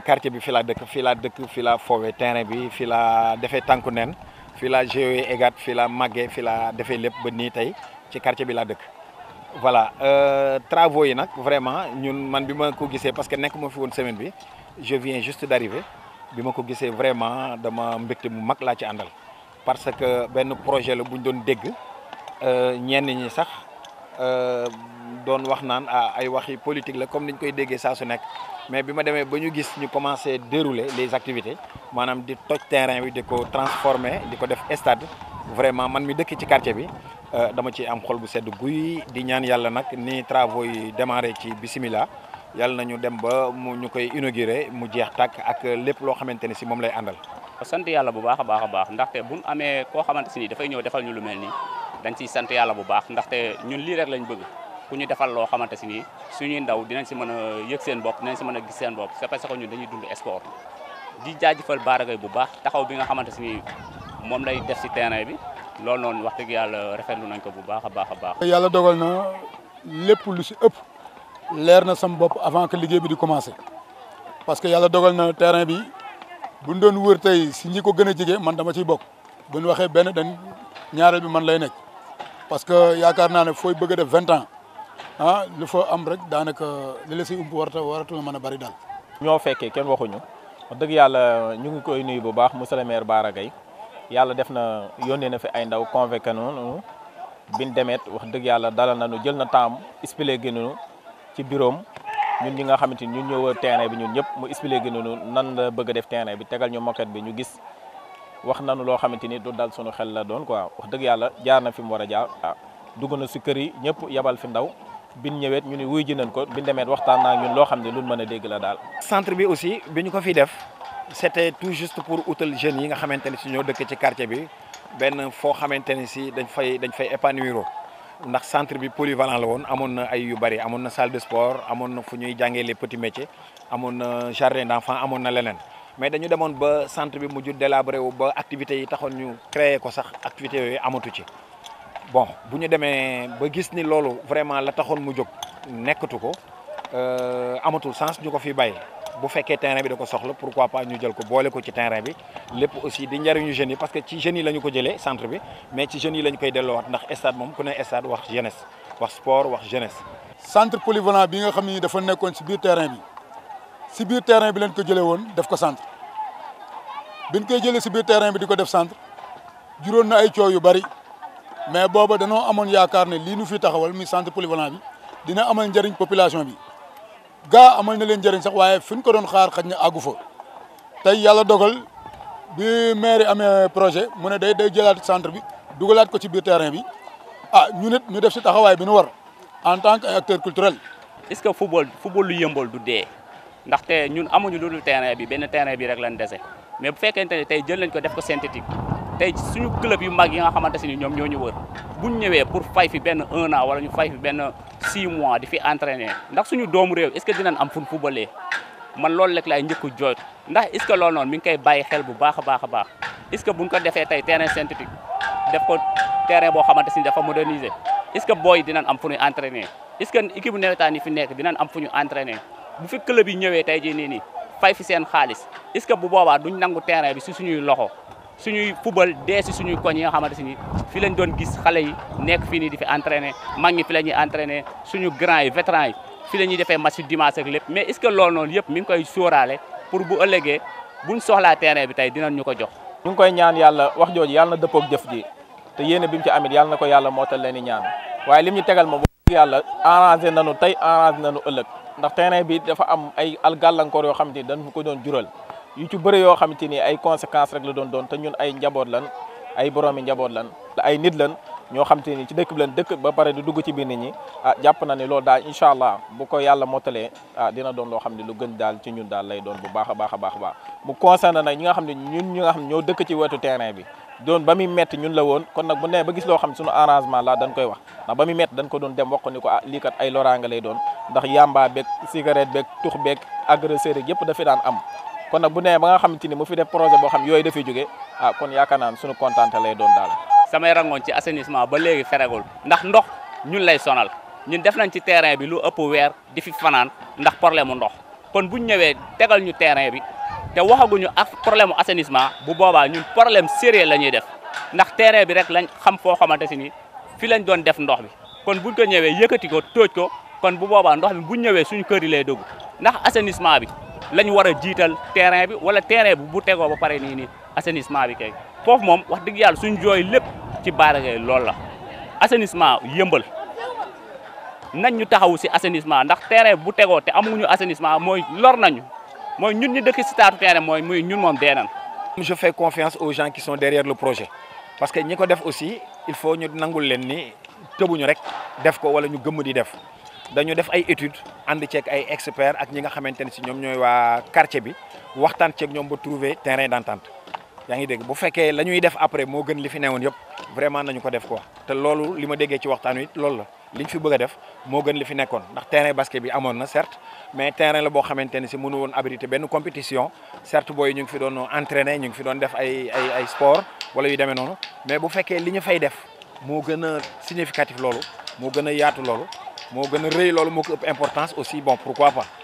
quartier bi fi laa dëkk fi laa dëkk fi laa foowee terrain bi fi laa defee tànku nen fi laa joué égat fi laa màggee fi laa defee lépp ba nii tey ci quartier bi laa dëkk voilà travaux yi nag vraiment ñun man bi ma ko gisee parce que nekk ma fi woon semaine bi je viens juste d'arriver bi ma ko gisee vraiment dama mbégte mu mag laa ci àndal parce que benn projet la bu ñu doon dégg ñenn ñi sax doon wax naan ah ay waxi politique la comme niñ koy déggee saa su nekk mais bi ma demee ba ñu gis ñu commencé dérouler les activités maanaam di toj terrain bi di ko transformer di ko def stade vraiment man mi dëkk ci quartier bi dama ci am xol bu sedd guy di ñaan yàlla nag ni travaux yi démarré ci bisimilah yàlla nañu dem ba mu ñu koy inauguré mu jeex tàkk ak lépp loo xamante ni si moom lay àndal. sant yàlla bu baax a baax a baax ndaxte buñ amee koo xamante si ni dafay ñëw defal ñu lu mel nii dañ ciy sant yàlla bu baax ndaxte ñun lii rek lañ bëgg ku ñu defal loo xamante si nii suñuy ndaw dinañ si mën a yëg seen bopp dinañ si mën a gis seen bopp c'est parce que ñun dañuy dund sport di jaajëfal Bara Gaye bu baax taxaw bi nga xamante si ni moom lay def si terrain bi loolu noonu wax dëgg yàlla rafetlu nañ ko bu baax a baax a baax. yàlla dogal na lépp lu si ëpp leer na sam bopp avant que liggéey bi di commencer parce que yàlla dogal na terrain bi buñ doon wër tey si ñi ko gën a jege man dama ciy bokk bu ñu waxee benn dañ ñaareel bi man lay nekk parce que yaakaar naa ne fooy bëgg a def vingt ans ah lu fa am rek daanaka li la si ump warata waratu mën a bari daal. ñoo fekkee kenn waxuñu wax dëgg yàlla ñu ngi koy nuyu bu baax monsieur le maire Bara Gaye yàlla def na yónnee na fi ay ndaw convoqué nu biñ demet wax dëgg yàlla dalal nañu jël na temps expliqué nu ci bureau ñun ñi nga xamante ni ñun ñoo wër terrain bi ñun ñëpp mu expliqué nu nan la bëgg a def terrain bi tegal ñu moquette bi ñu gis wax nañu loo xamante ni du dal suñu xel la doon quoi wax dëgg yàlla jaar na fi mu war a jaar ah dugg na si kër yi ñëpp yabal fi ndaw biñ ñëweet ñu ni wuy ji nañ ko biñ demeet waxtaan naa ñun loo xam ne luñ mën a dégg la daal. centre bi aussi bi ñu ko fi def c'était tout juste pour utal jeunes yi nga xamante ni si ñoo dëkk ci quartier bi benn foo xamante ni si dañ fay dañ fay épanouir ndax centre bi polyvalent la woon amoon na ay yu bari amoon na salle de sport amoon na fu ñuy jàngee les petits métiers amoon na jardin d'enfants amoon na leneen mais dañu demoon ba centre bi mujj délabré wu ba activités yi taxoon ñu créer ko sax activités yooyu amatu ci bon bu ñu demee ba gis ni loolu vraiment la taxoon mu jóg nekkatu ko amatul sens ñu ko fi bàyyi bu fekkee terrain bi da ko soxla pourquoi pas ñu jël ko boole ko ci terrain bi lépp aussi di njariñu jeunes yi parce que ci jeunes yi la ñu ko jëlee centre bi mais ci jeunes yi la ñu koy delloowaat ndax stade moom ku ne stade wax jeunesse wax sport wax jeunesse. centre polyvalent bi nga xam ni dafa nekkoon si biir terrain bi si biir terrain bi leen ko jëlee woon def ko centre biñ koy jëlee si biir terrain bi di ko def centre juróon na ay coow yu bari mais booba danoo amoon yaakaar ne lii nu fi taxawal muy centre polyvalent bi dina amal njëriñ population bi. gaa amal na leen njëriñ sax waaye fi ñu ko doon xaar xaj na àggu fa tey yàlla dogal bi maire amee projet mu ne day day jëlaat centre bi dugalaat ko ci biir terrain bi ah ñu nit ñu def si taxawaay bi nu war en tant que acteur culturel. est-ce que football football lu yëmbal du dee ndaxte ñun amuñu lu dul terrain bi benn terrain bi rek lañ dese mais bu fekkente ne tey jël nañ ko def ko synthétique tey suñu club yu mag yi nga xamante si ni ñoom ñoo ñu wër buñ ñëwee pour fay fi benn un an wala ñu fay fi benn six mois di fi entraîner ndax suñu doomu réew est-ce que dinañ am fu ñu fubalee man loolu rek laay njëkk a jooytu ndax est-ce que loolu noonu mi ngi koy bàyyi xel bu baax a baax a baax est-ce que buñ ko defee tey terrain synthétique def ko terrain boo xamante si ni dafa moderniser est-ce que booy dinañ am fu ñuy entraîner est-ce que équipe bu nawetaan yi fi nekk dinañ am fu ñu entraîner bu fi club yi ñëwee tey jii nii nii fay fi seen xaalis est-ce que bu boobaa duñ nangu terrain bi si suñuy loxo suñuy fubal dee si suñuy koñ yi nga xamante si ni fi lañ doon gis xale yi nekk fii nii di fi entraîner mag ñi fi la ñuy entraîner suñu grand yi vétérans yi fi la ñuy defee match dimanche ak lépp mais est-ce que loolu noonu yëpp mi ngi koy sóoraale pour bu ëllëgee buñ soxlaa terrain bi tey dinañ ñu ko jox. ñu ngi koy ñaan yàlla wax jooju yàlla na dëppook jëf ji te yéene bi mu ci amit yàlla na ko yàlla mootal leen di ñaan waaye lim ñu tegal moom yàlla arrangé nañu tey arrangé nañu ëllëg ndax terrain bi dafa am ay al gàllankoor yoo xamante ni dañ ko doon jural yu ci bëre yoo xamante ni ay conséquences rek la doon doon te ñun ay njaboot lan ay boroomi njaboot lan ay nit lan ñoo xamante ni ci dëkk bi lan dëkk ba pare di dugg ci biir nit ñi ah jàpp na ni loolu daal incha allah bu ko yàlla mottalee ah dina doon loo xam ne lu gën daal ci ñun daal lay doon bu baax a baax a baax a baax mu concerné nag ñi nga xam ne ñun ñi nga xam ne ñoo dëkk ci wetu terrain bi doon ba muy metti ñun la woon kon nag bu nee ba gis loo xam ne suñu arrangement la dañ koy wax ndax ba muy metti dañ ko doon dem wax ko ni ko ah lii kat ay loraanga lay doon ndax yamba beeg cigarette beeg tux beeg agresseur yëpp dafi daan am kon nag bu nee ba nga xamante ni mu fi def projet boo xam yooyu dafay jóge ah kon yaakaar naa suñu kontaante lay doon daal samay rangoon ci assainissement ba léegi feregul ndax ndox ñun lay sonal ñun def nañ ci terrain bi lu ëpp weer di fi fanaan ndax problème mu ndox kon buñ ñëwee tegal ñu terrain bi te waxaguñu ak problème mu assainissement bu boobaa ñun problème sérieux la ñuy def ndax terrain bi rek lañ xam foo xamante si ni fi lañ doon def ndox bi kon buñ ko ñëwee yëkkati ko tóoj ko kon bu boobaa ndox mi buñ ñëwee suñu kër yi lay dugg ndax assainissement bi lañ war a jiital terrain bi wala terrain bi bu tegoo ba pare nii nii assainissement bi kay foofu moom wax dëgg yàlla suñ jooy lépp ci Bara Gaye loolu la assainissement yëmbal nañ ñu taxawu si assainissement ndax terrain bu tegoo te amuñu assainissement mooy lor nañu mooy ñun ñi dëkk si taatu terrain mooy muy ñun moom dee nañ je fais confiance aux gens qui sont derrière le projet parce que ñi ko def aussi il faut ñu nangul leen ni tëbuñu rek def ko wala ñu gëmm di def dañu def ay études ànd ceeg ay experts ak ñi nga xamante ne si ñoom ñooy waa quartier bi waxtaan ceeg ñoom ba trouver terrain d'entente yaa ngi dégg bu fekkee la ñuy def après moo gën li fi newoon yëpp vraiment nañu ko def quoi te loolu li ma déggee ci waxtaan wi loolu la liñ fi bëgg a def moo gën li fi nekkoon ndax terrain basket bi amoon na certes mais terrain la boo xamante ne si mënu woon abriter benn compétition certes booy ñu ngi fi doon entraîner ñu ngi fi doon def ay ay ay sport wala yu demee noonu mais bu fekkee li ñu fay def moo gën a significatif loolu moo gën a yaatu loolu moo gën a rëy loolu moo ko ëpp importance aussi bon pourquoi pas